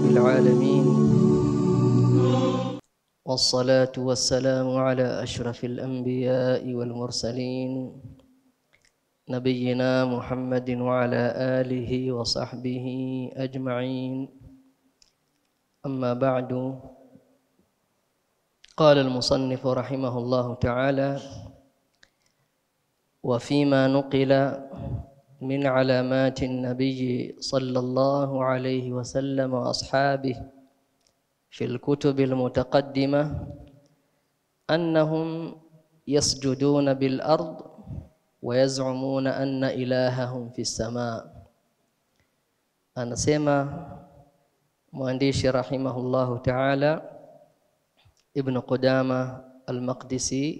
العالمين والصلاة والسلام على أشرف الأنبياء والمرسلين نبينا محمد وعلى آله وصحبه أجمعين أما بعد قال المصنف رحمه الله تعالى وفيما نقل من علامات النبي صلى الله عليه وسلم وأصحابه في الكتب المتقدمة أنهم يسجدون بالأرض ويزعمون أن إلههم في السماء anasema mwandishi rahimahullahu ta'ala ibn Qudama al-Maqdisi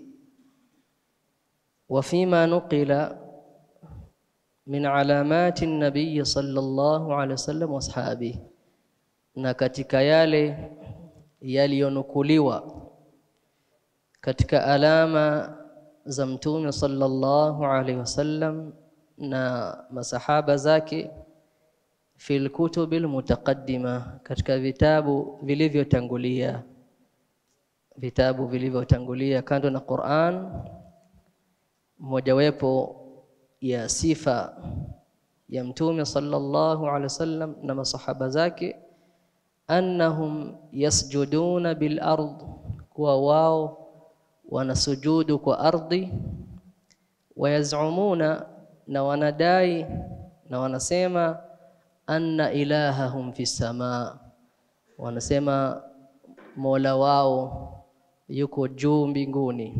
وفيما نقل من علامات النبي صلى الله عليه وسلم واصحابه na katika yale yaliyonukuliwa katika alama za mtume sallallahu alaihi wasallam na masahaba zake fil kutubil mutaqaddima katika vitabu vilivyotangulia vitabu vilivyotangulia kando na Qur'an mojawapo ya sifa ya mtume sallallahu alaihi wasallam na masahaba zake annahum yasjuduna bil ard kuwa wao wanasujudu kwa ardhi wayazumuna na wanadai na wanasema anna ilahahum fi samaa wanasema mola wao yuko juu mbinguni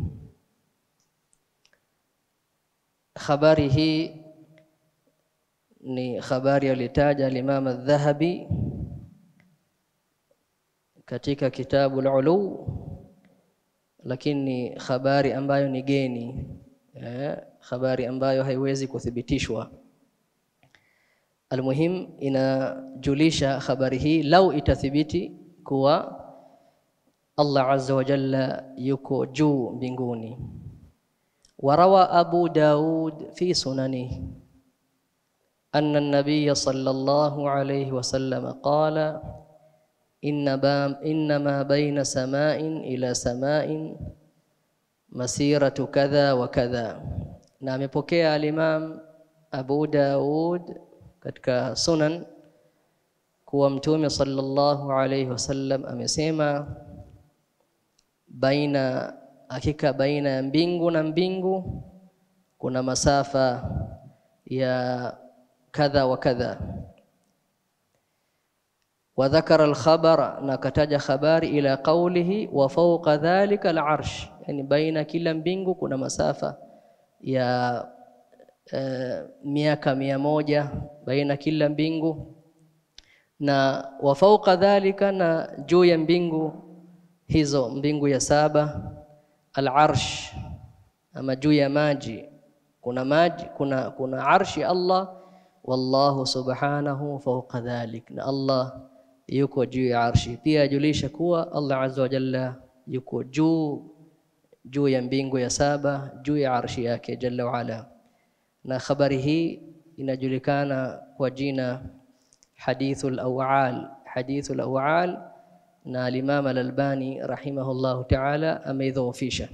habari hii ni habari alitaja al-Imam al-Dhahabi katika kitabu al-Ulu lakini ni habari ambayo ni geni eh, habari ambayo haiwezi kuthibitishwa almuhim inajulisha habari hii lau itathibiti kuwa Allah azza wa jalla yuko juu mbinguni وروى أبو داود في سننه أن النبي صلى الله عليه وسلم قال إن إنما بين سماء إلى سماء مسيرة كذا وكذا نعم بكي الإمام أبو داود katika sunan kuwa mtume sallallahu alayhi wasallam amesema baina hakika baina ya mbingu na mbingu kuna masafa ya kadha wa kadha wa dhakara al-khabara na kataja habari ila qawlihi wa fawqa dhalika al-arsh yani baina kila mbingu kuna masafa ya uh, miaka mia moja baina kila mbingu na wa fawqa dhalika na juu ya mbingu hizo mbingu ya saba al-arsh ama juu ya maji kuna maji kuna kuna arshi Allah wallahu subhanahu fawqa dhalik na Allah yuko juu ya arshi pia ajulisha kuwa Allah azza wa jalla yuko juu juu ya mbingu ya saba juu ya arshi yake jalla wa ala na habari hii inajulikana kwa jina hadithul awal hadithul awal na al-Imam al-Albani rahimahullahu ta'ala ameidhoofisha.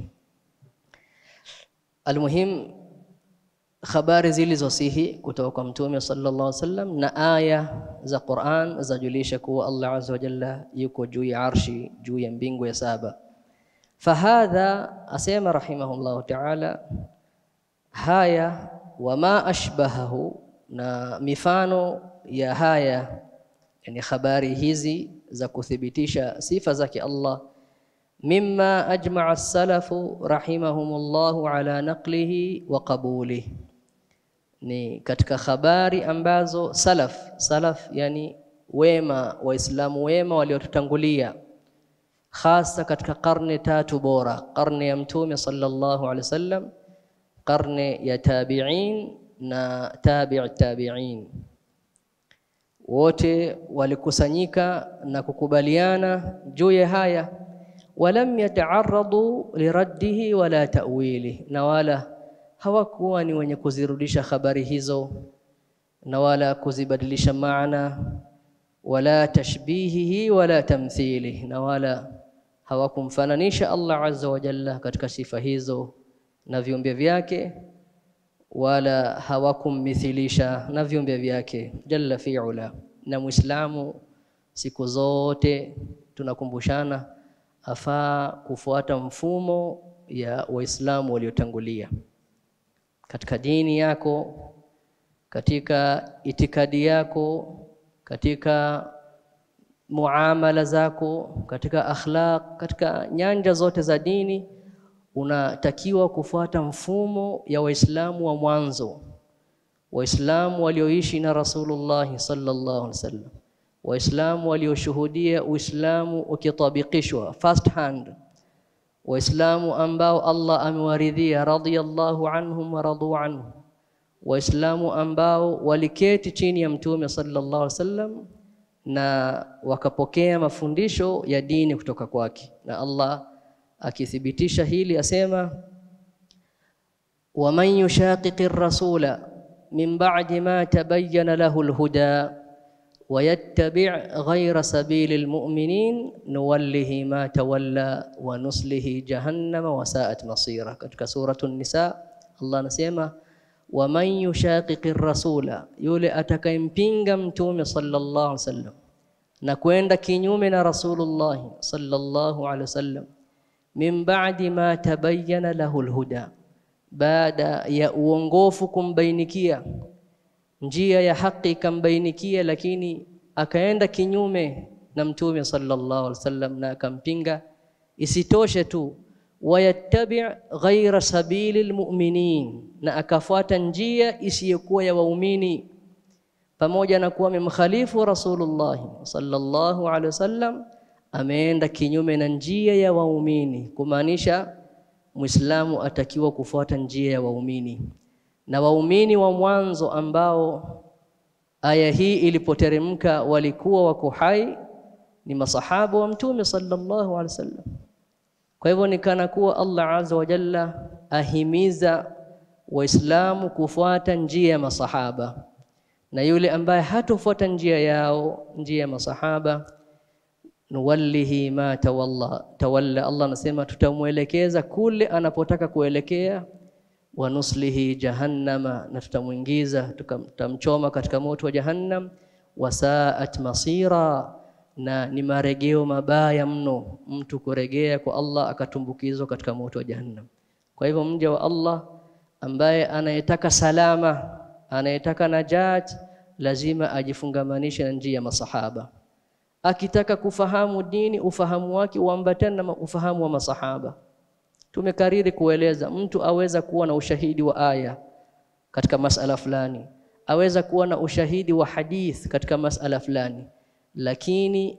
Almuhim habari zilizosihi kutoka kwa Mtume sallallahu alaihi wasallam na aya za Qur'an zajulisha kuwa Allah azza wa jalla yuko juu ya arshi juu ya mbingu ya saba. Fahadha asema rahimahullahu ta'ala haya wama ashbahahu na mifano ya haya yani habari hizi za kuthibitisha sifa zake Allah mimma ajma'a as-salafu rahimahumullahu ala naqlihi wa qabulihi ni katika habari ambazo salaf salaf yani wema waislamu wema waliotutangulia hasa katika karne tatu bora karne ya mtume sallallahu alaihi wasallam karne ya tabi'in na tabi' tabi'in wote walikusanyika na kukubaliana juu ya haya walam yataaradu liraddihi wala ta'wili na wala hawakuwa ni wenye kuzirudisha habari hizo na wala kuzibadilisha maana wala tashbihihi wala tamthilihi, na wala hawakumfananisha Allah azza wa jalla katika sifa hizo na viumbe vyake, wala hawakummithilisha na viumbe vyake jalla fi'ala. Na Muislamu siku zote tunakumbushana afaa kufuata mfumo ya Waislamu waliotangulia katika dini yako, katika itikadi yako, katika muamala zako, katika akhlaq, katika nyanja zote za dini, unatakiwa kufuata mfumo ya Waislamu wa mwanzo, Waislamu walioishi na Rasulullah sallallahu alaihi wasallam, Waislamu walioshuhudia Uislamu ukitabikishwa first hand Waislamu ambao Allah amewaridhia radhiyallahu anhum wa radu anhu, Waislamu ambao waliketi chini ya Mtume sallallahu alaihi wasallam na wakapokea mafundisho ya dini kutoka kwake, na Allah akithibitisha hili asema, waman yushaqiqi rasula min ba'di ma tabayyana lahu alhuda wayattabi' ghayra sabili almu'minin nuwallihi ma tawalla wa nuslihi jahannama wa sa'at masira. Katika suratu Nisa Allah anasema waman yushaqiqi rasula, yule atakayempinga mtume sallallahu alaihi wasallam na kwenda kinyume na Rasulullah sallallahu alaihi wasallam, min ba'di ma tabayyana lahu alhuda, baada ya uongofu kumbainikia njia ya haki ikambainikia, lakini akaenda kinyume na mtume sallallahu alaihi wasallam na akampinga. Isitoshe tu wayattabi ghaira sabili lmuminin, na akafuata njia isiyokuwa ya waumini, pamoja na kuwa amemkhalifu Rasulullah sallallahu alaihi wasallam, ameenda kinyume na njia ya waumini, kumaanisha Muislamu atakiwa kufuata njia ya waumini na waumini wa mwanzo ambao aya hii ilipoteremka walikuwa wako hai ni masahaba wa mtume sallallahu alaihi wasallam. Kwa hivyo ni kana kuwa Allah azza wa jalla ahimiza Waislamu kufuata njia ya masahaba, na yule ambaye hatofuata njia yao, njia ya masahaba, nuwallihi ma tawalla tawalla. Allah anasema tutamwelekeza kule anapotaka kuelekea wa nuslihi jahannama, na tutamwingiza tutamchoma katika moto wa Jahannam. Wasaat masira, na ni maregeo mabaya mno mtu kuregea kwa Allah akatumbukizwa katika moto wa Jahannam. Kwa hivyo mja wa Allah ambaye anayetaka salama, anayetaka najat, lazima ajifungamanishe na njia ya masahaba. Akitaka kufahamu dini, ufahamu wake uambatane na ufahamu wa masahaba. Tumekariri kueleza mtu aweza kuwa na ushahidi wa aya katika masala fulani, aweza kuwa na ushahidi wa hadith katika masala fulani, lakini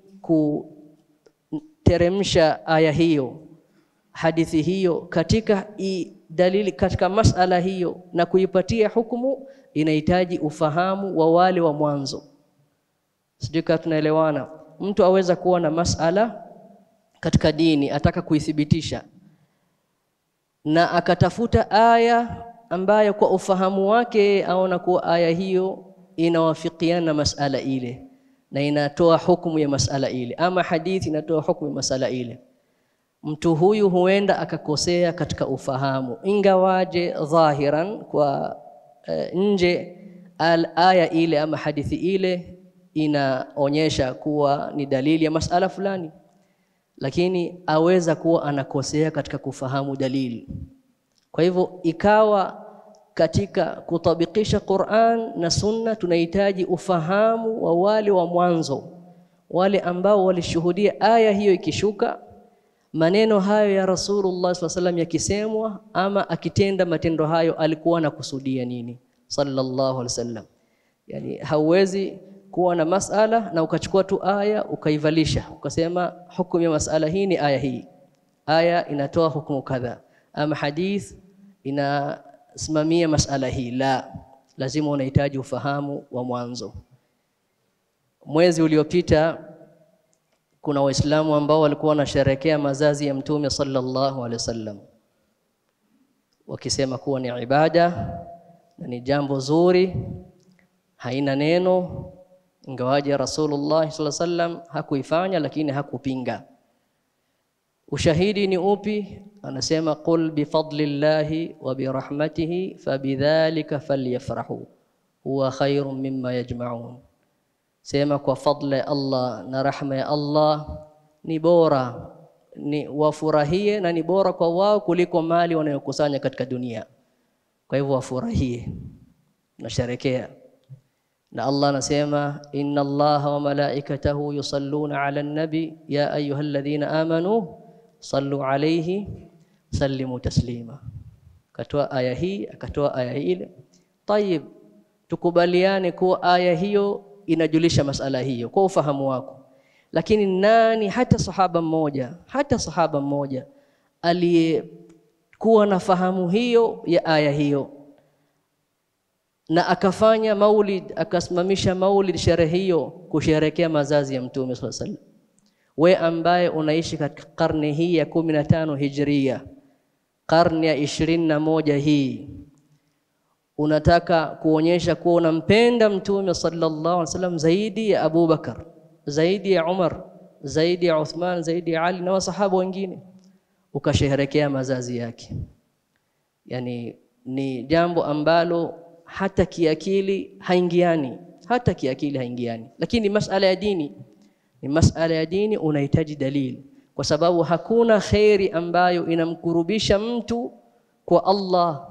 kuteremsha aya hiyo hadithi hiyo katika i dalili katika masala hiyo na kuipatia hukumu inahitaji ufahamu wa wale wa mwanzo. Sijui kama tunaelewana. Mtu aweza kuwa na masala katika dini ataka kuithibitisha na akatafuta aya ambayo kwa ufahamu wake aona kuwa aya hiyo inawafikiana na masala ile na inatoa hukumu ya masala ile, ama hadithi inatoa hukumu ya masala ile. Mtu huyu huenda akakosea katika ufahamu, ingawaje dhahiran kwa uh, nje al aya ile ama hadithi ile inaonyesha kuwa ni dalili ya masala fulani lakini aweza kuwa anakosea katika kufahamu dalili. Kwa hivyo ikawa katika kutabikisha Qur'an na Sunna tunahitaji ufahamu wa wale wa mwanzo, wale ambao walishuhudia aya hiyo ikishuka, maneno hayo ya Rasulullah sallallahu alaihi wasallam yakisemwa, ama akitenda matendo hayo alikuwa anakusudia nini sallallahu alaihi wasallam. Yani hauwezi kuwa na masala na ukachukua tu aya ukaivalisha ukasema hukumu ya masala hii ni aya hii, aya inatoa hukumu kadha, ama hadith inasimamia masala hii. La, lazima unahitaji ufahamu wa mwanzo. Mwezi uliopita kuna Waislamu ambao walikuwa wanasherehekea mazazi ya Mtume sallallahu alaihi wasallam, wakisema kuwa ni ibada na ni jambo zuri, haina neno ingawaje Rasulullah sallallahu alaihi wasallam hakuifanya, lakini hakupinga. Ushahidi ni upi? Anasema qul bifadlillahi wa birahmatihi fabidhalika falyafrahu huwa khairun mimma yajma'un, sema kwa fadla ya Allah na rahma ya Allah ni bora ni wafurahie na ni bora kwa wao kuliko mali wanayokusanya katika dunia. Kwa hivyo wafurahie na sherekea. Na Allah anasema inna Allaha wa malaikatahu yusalluna ala nabi ya ayyuhalladhina amanu sallu alayhi sallimu taslima. Akatoa aya hii akatoa aya ile. Tayib, tukubaliane kuwa aya hiyo inajulisha masala hiyo kwa ufahamu wako lakini nani hata sahaba mmoja hata sahaba mmoja aliyekuwa na fahamu hiyo ya aya hiyo na akafanya maulid akasimamisha maulid sherehe hiyo kusherekea mazazi ya mtume swalla sallam we ambaye unaishi katika karne hii ya kumi na tano hijria karne ya ishirini na moja hii unataka kuonyesha kuwa unampenda mtume sallallahu alaihi wasallam zaidi ya Abu Bakar zaidi ya Umar, zaidi ya Uthman, zaidi ya Ali na wasahaba wengine, ukasherehekea mazazi yake. Yani ni jambo ambalo hata kiakili haingiani, hata kiakili haingiani, lakini masala ya dini ni masala ya dini, unahitaji dalili, kwa sababu hakuna kheri ambayo inamkurubisha mtu kwa Allah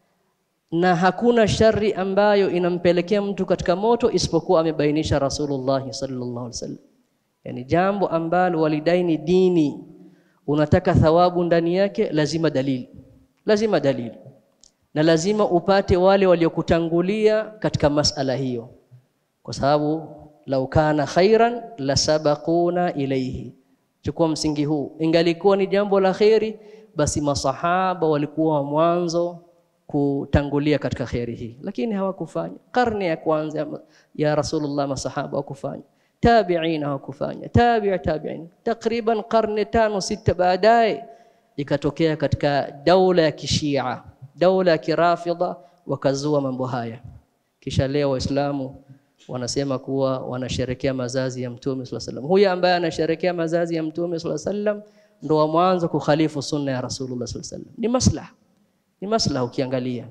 na hakuna shari ambayo inampelekea mtu katika moto isipokuwa amebainisha Rasulullah sallallahu alaihi wasallam. Yani jambo ambalo walidai ni dini, unataka thawabu ndani yake, lazima dalili, lazima dalili, na lazima upate wale waliokutangulia katika masala hiyo, kwa sababu lau kana khairan lasabaquna ilaihi. Chukua msingi huu, ingalikuwa ni jambo la kheri, basi masahaba walikuwa wa mwanzo kutangulia katika kheri hii, lakini hawakufanya. Karne ya kwanza ya Rasulullah masahaba hawakufanya, tabi'in hawakufanya, tabi'i tabi'in, takriban karne tano sita baadaye ikatokea katika daula ya kishia, daula ya kirafidha, wakazua mambo haya. Kisha leo Waislamu wanasema kuwa wanasherekea mazazi ya Mtume sallallahu alaihi wasallam. Huyu ambaye anasherekea mazazi ya Mtume sallallahu alaihi wasallam ndo wa mwanzo kukhalifu sunna ya Rasulullah sallallahu alaihi wasallam. Ni maslaha ni maslaha ukiangalia.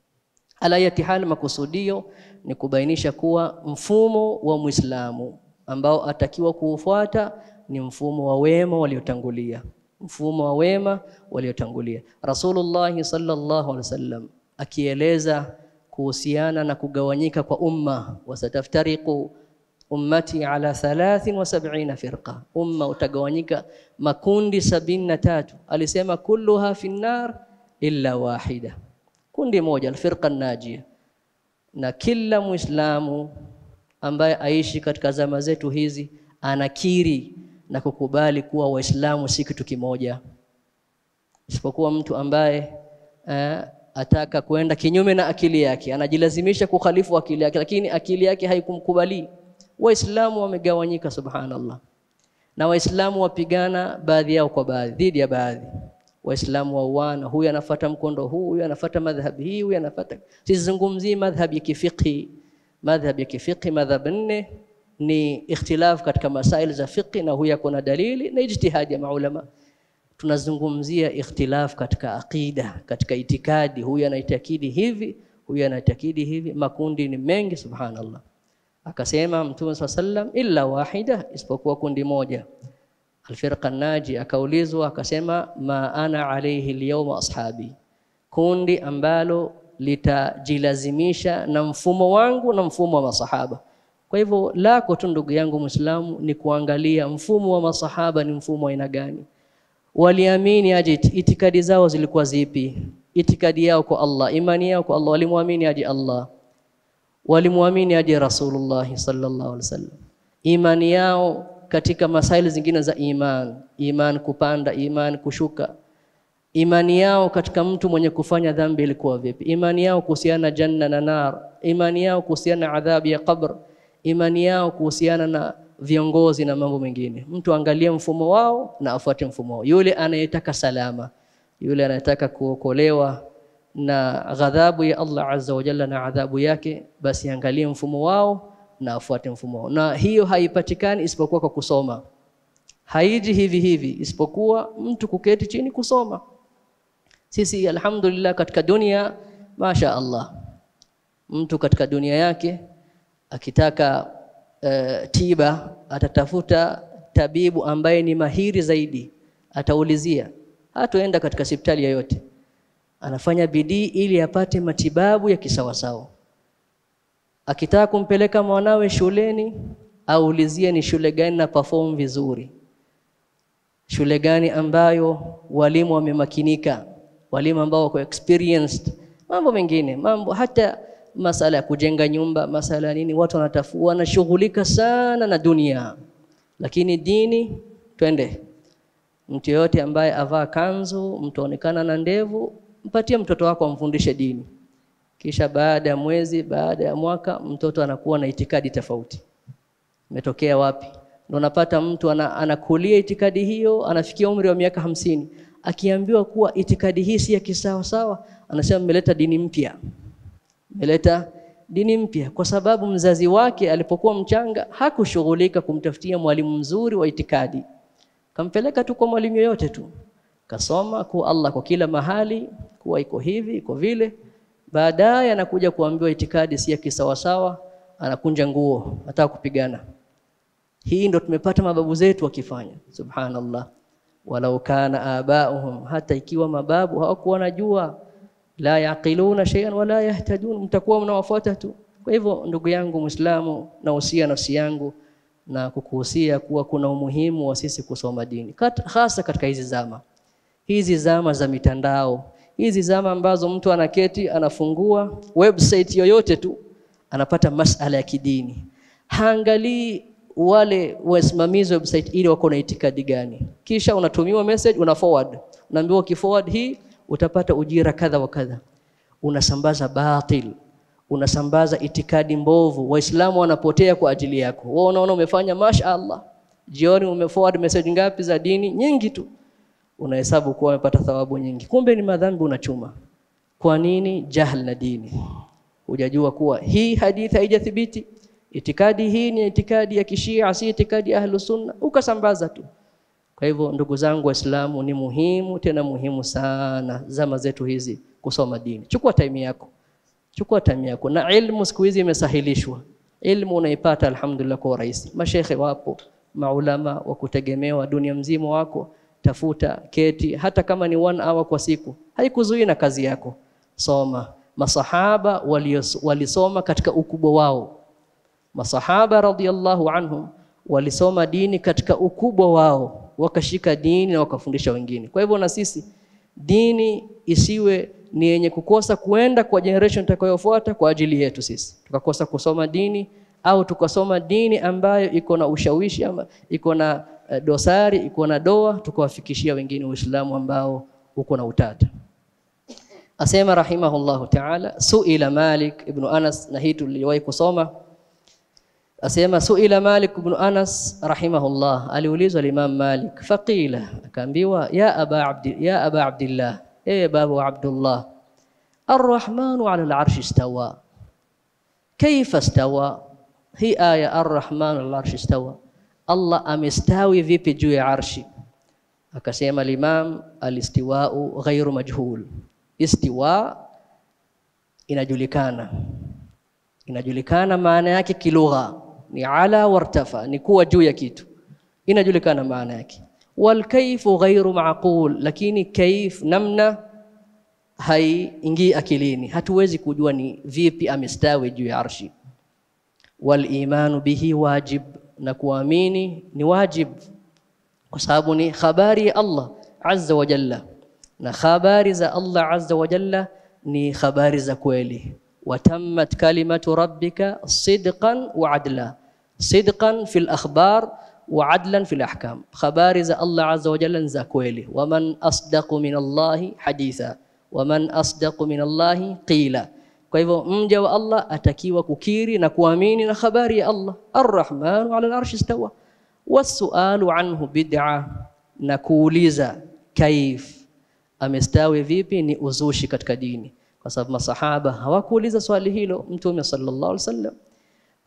Ala yati hal, makusudio ni kubainisha kuwa mfumo wa Muislamu ambao atakiwa kuufuata ni mfumo wa wema waliotangulia, mfumo wa wema waliotangulia. Rasulullah sallallahu alaihi wasallam akieleza kuhusiana na kugawanyika kwa umma, wasataftariqu ummati ala thalathin wa sab'ina firqa, umma utagawanyika makundi sabini na tatu. Alisema kulluha fi nnar illa wahida, kundi moja, alfirqa najia. Na kila Muislamu ambaye aishi katika zama zetu hizi anakiri na kukubali kuwa Waislamu si kitu kimoja, isipokuwa mtu ambaye eh, ataka kwenda kinyume na akili yake, anajilazimisha kukhalifu akili yake, lakini akili yake haikumkubali. Waislamu wamegawanyika, subhanallah, na Waislamu wapigana baadhi yao kwa baadhi dhidi ya baadhi Waislamu wauana, huyu anafuata mkondo huu, huyu anafuata madhhabi hii, huyu anafuata. Sizungumzii madhhabi ya kifiqhi. Madhhabi ya kifiqhi, madhhab nne ni ikhtilaf katika masail za fiqhi, na huyu kuna dalili na ijtihadi ya maulama. Tunazungumzia ikhtilaf katika aqida, katika itikadi. Huyu anaitakidi hivi, huyu anaitakidi hivi. Makundi ni mengi, subhanallah. Akasema Mtume swalla sallam, illa wahida, isipokuwa kundi moja Alfirqa naji, akaulizwa akasema, ma ana alayhi alyawma ashabi, kundi ambalo litajilazimisha na mfumo wangu na mfumo wa masahaba. Kwa hivyo lako tu ndugu yangu Muislamu ni kuangalia mfumo wa masahaba ni mfumo wa aina gani, waliamini aje, itikadi zao zilikuwa zipi, itikadi yao kwa Allah, imani yao kwa Allah, walimwamini aje Allah, walimwamini aje Rasulullah sallallahu alaihi wasallam, imani yao katika masaili zingine za iman, iman kupanda, iman kushuka, imani yao katika mtu mwenye kufanya dhambi ilikuwa vipi, imani yao kuhusiana na janna na nar, imani yao kuhusiana na adhabu ya qabr, imani yao kuhusiana na viongozi na mambo mengine. Mtu angalie mfumo wao na afuate mfumo wao. Yule anayetaka salama, yule anayetaka kuokolewa na ghadhabu ya Allah azza wa jalla na adhabu yake, basi angalie mfumo wao na afuate mfumo wao, na hiyo haipatikani isipokuwa kwa kusoma. Haiji hivi hivi, isipokuwa mtu kuketi chini kusoma. Sisi alhamdulillah, katika dunia masha Allah, mtu katika dunia yake akitaka uh, tiba atatafuta tabibu ambaye ni mahiri zaidi, ataulizia, hatoenda katika hospitali yoyote, anafanya bidii ili apate matibabu ya kisawasawa. Akitaka kumpeleka mwanawe shuleni, aulizie ni shule gani na perform vizuri, shule gani ambayo walimu wamemakinika, walimu ambao wako experienced, mambo mengine, mambo hata masala ya kujenga nyumba, masala ya nini, watu wanatafu wanashughulika sana na dunia, lakini dini, twende. Mtu yoyote ambaye avaa kanzu, mtu aonekana na ndevu, mpatie mtoto wako amfundishe dini, kisha baada ya mwezi, baada ya mwaka, mtoto anakuwa na itikadi tofauti. Imetokea wapi? Ndio unapata mtu ana, anakulia itikadi hiyo, anafikia umri wa miaka hamsini, akiambiwa kuwa itikadi hii si ya kisawa sawa, anasema mmeleta dini mpya meleta dini mpya, kwa sababu mzazi wake alipokuwa mchanga hakushughulika kumtafutia mwalimu mzuri wa itikadi, kampeleka tu kwa mwalimu yoyote tu, kasoma kuwa Allah kwa kila mahali, kuwa iko hivi iko vile. Baadaye anakuja kuambiwa itikadi si ya kisawasawa, anakunja nguo, ataka kupigana. Hii ndo tumepata mababu zetu wakifanya. Subhanallah, walau kana abauhum, hata ikiwa mababu hawakuwa wanajua la yaqiluna shay'an wala yahtadun, mtakuwa mnawafuata tu. Kwa hivyo ndugu yangu Muislamu, nahusia nafsi yangu na kukuhusia kuwa kuna umuhimu wa sisi kusoma dini, hasa katika hizi zama hizi zama za mitandao, hizi zama ambazo mtu anaketi anafungua website yoyote tu anapata masala ya kidini, haangalii wale wasimamizi website ili wako na itikadi gani, kisha unatumiwa message, una forward, unaambiwa ukiforward hii utapata ujira kadha wa kadha. Unasambaza batil, unasambaza itikadi mbovu, waislamu wanapotea kwa ajili yako. Wewe unaona umefanya mashaallah, jioni umeforward message ngapi za dini? Nyingi tu, unahesabu kuwa umepata thawabu nyingi, kumbe ni madhambi unachuma. Kwa nini? Jahl na dini, hujajua kuwa hii hadithi haijathibiti, itikadi hii ni itikadi ya kishia, si itikadi ya ahlus sunna, ukasambaza tu. Kwa hivyo ndugu zangu Waislamu, ni muhimu tena muhimu sana zama zetu hizi kusoma dini. Chukua time yako, chukua time yako, na ilmu siku hizi imesahilishwa. Ilmu unaipata alhamdulillah kwa urahisi. Mashekhe wapo, maulama wa kutegemewa dunia mzima wako, tafuta, keti, hata kama ni one hour kwa siku, haikuzuii na kazi yako, soma. Masahaba walisoma katika ukubwa wao, masahaba radhiyallahu anhum walisoma dini katika ukubwa wao wakashika dini na wakafundisha wengine. Kwa hivyo na sisi dini isiwe ni yenye kukosa kuenda kwa generation itakayofuata kwa ajili yetu sisi, tukakosa kusoma dini au tukasoma dini ambayo iko na ushawishi ama iko na uh, dosari iko na doa, tukawafikishia wengine Uislamu ambao uko na utata. Asema rahimahullahu ta'ala, suila Malik ibn Anas, na hii tuliwahi kusoma Asema suila Malik ibn Anas rahimahullah, aliulizwa Imam Malik, faqila, akaambiwa ya aba abdi ya aba Abdillah, e babu Abdullah, arrahmanu ala al-arshi istawa, kaifa istawa? Hii aya arrahmanu ala al-arshi istawa, Allah amestawi vipi juu ya arshi? Akasema Imam, alistiwau ghairu majhul, istiwa inajulikana, inajulikana maana yake kilugha ni ala wartafa, ni kuwa juu ya kitu, inajulikana maana yake. Wal kaifu ghairu maqul, lakini kaif, namna haiingii akilini, hatuwezi kujua ni vipi amestawi juu ya arshi. Wal imanu bihi wajib, na kuamini ni wajib, kwa sababu ni habari ya Allah azza wa jalla, na habari za Allah azza wa jalla ni habari za kweli watammat kalimatu rabbika sidqan wa adla, sidqan fil akhbar wa adlan fil ahkam, habari za Allah azza wa jalla za kweli. Waman asdaqu min Allahi haditha waman asdaqu min Allahi qila. Kwa hivyo mja wa Allah atakiwa kukiri na kuamini na habari ya Allah, arrahmanu ala al-arshi istawa. Wasualu anhu bid'a, na kuuliza kaif, amestawi vipi, ni uzushi katika dini kwa sababu masahaba hawakuuliza swali hilo Mtume sallallahu alaihi wasallam.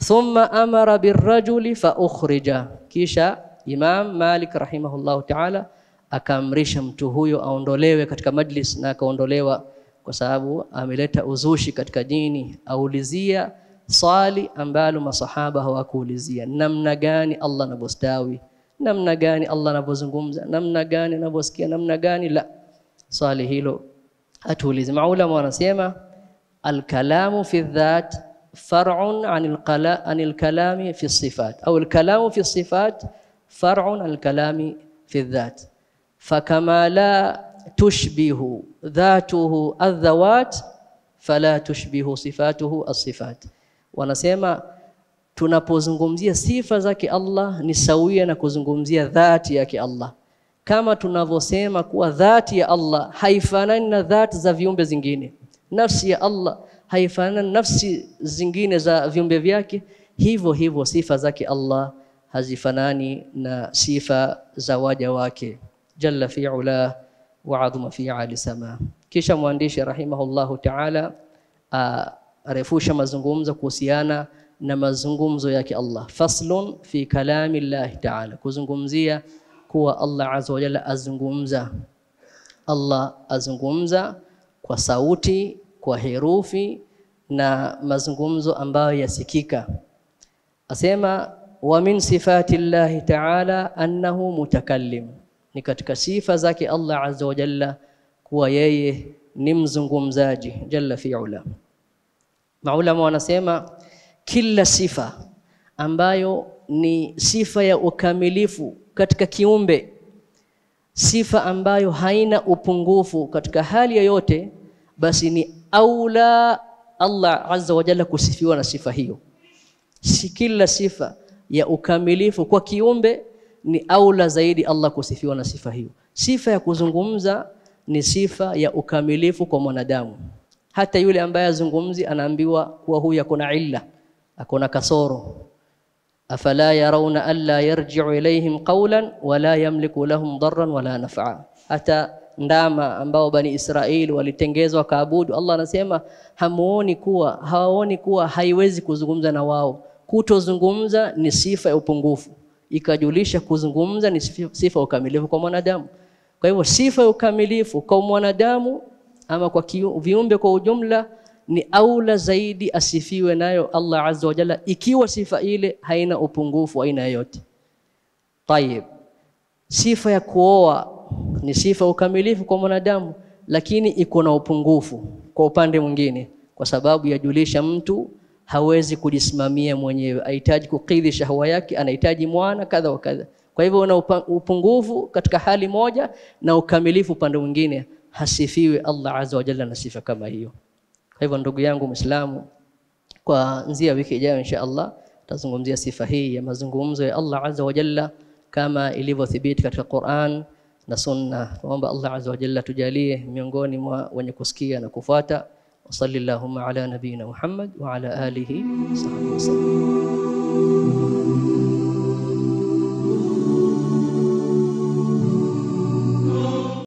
thumma amara birrajuli fa ukhrija, kisha Imam Malik rahimahullahu ta'ala akaamrisha mtu huyo aondolewe katika majlis, na akaondolewa kwa sababu ameleta uzushi katika dini, aulizia swali ambalo masahaba hawakuulizia, namna gani Allah anavyostawi, namna gani Allah anavyozungumza, namna gani anavyosikia, namna gani la swali hilo hatuulizi. Maulama wanasema alkalamu fi dhat far'un anil qala anil kalami fi sifat au alkalamu fi sifat far'un anil kalami fi dhat fakama la tushbihu dhatuhu adhawat fala tushbihu sifatuhu as-sifat. Wanasema tunapozungumzia sifa zake Allah ni sawia na kuzungumzia dhati yake Allah, kama tunavyosema kuwa dhati ya Allah haifanani na dhati za viumbe zingine, nafsi ya Allah haifanani na nafsi zingine za viumbe vyake, hivyo hivyo sifa zake Allah hazifanani na sifa za waja wake jalla fi ula wa adhuma fi ali sama. Kisha mwandishi rahimahullahu ta'ala arefusha mazungumzo kuhusiana na mazungumzo yake Allah, faslun fi kalami llahi ta'ala, kuzungumzia kuwa Allah azza wa jalla azungumza. Allah azungumza kwa sauti, kwa herufi na mazungumzo ambayo yasikika. Asema wa min sifati llahi ta'ala annahu mutakallim, ni katika sifa zake Allah azza wa jalla kuwa yeye ni mzungumzaji jalla fi'ala. Maulama wanasema kila sifa ambayo ni sifa ya ukamilifu katika kiumbe, sifa ambayo haina upungufu katika hali yoyote, basi ni aula Allah azza wa jalla kusifiwa na sifa hiyo. Si kila sifa ya ukamilifu kwa kiumbe ni aula zaidi Allah kusifiwa na sifa hiyo. Sifa ya kuzungumza ni sifa ya ukamilifu kwa mwanadamu. Hata yule ambaye azungumzi anaambiwa kuwa huyu akona illa, akona kasoro. afala yarawna alla yarji'u ilayhim qawlan wala yamliku lahum darran wala naf'a. Hata ndama ambao bani Israeli walitengezwa kaabudu, Allah anasema hamuoni kuwa hawaoni kuwa haiwezi kuzungumza na wao. Kutozungumza ni sifa ya upungufu, ikajulisha kuzungumza ni sifa ya ukamilifu kwa mwanadamu. Kwa hivyo sifa ya ukamilifu kwa mwanadamu ama kwa viumbe kwa ujumla ni aula zaidi asifiwe nayo Allah azza wa jalla, ikiwa sifa ile haina upungufu aina yoyote. Tayib, sifa ya kuoa ni sifa ya ukamilifu kwa mwanadamu, lakini iko na upungufu kwa upande mwingine, kwa sababu yajulisha mtu hawezi kujisimamia mwenyewe, ahitaji kukidhi shahwa yake, anahitaji mwana kadha wa kadha. Kwa hivyo una upungufu katika hali moja na ukamilifu upande mwingine, hasifiwe Allah azza wa jalla na sifa kama hiyo. Kwa hivyo ndugu yangu Muislamu, kuanzia wiki ijayo insha Allah tutazungumzia sifa hii ya mazungumzo ya Allah azza wa jalla kama ilivyothibiti katika Qur'an na Sunna. Tuomba Allah azza wa jalla tujalie miongoni mwa wenye kusikia na kufuata. وصلى اللهم على نبينا محمد وعلى آله وصحبه وسلم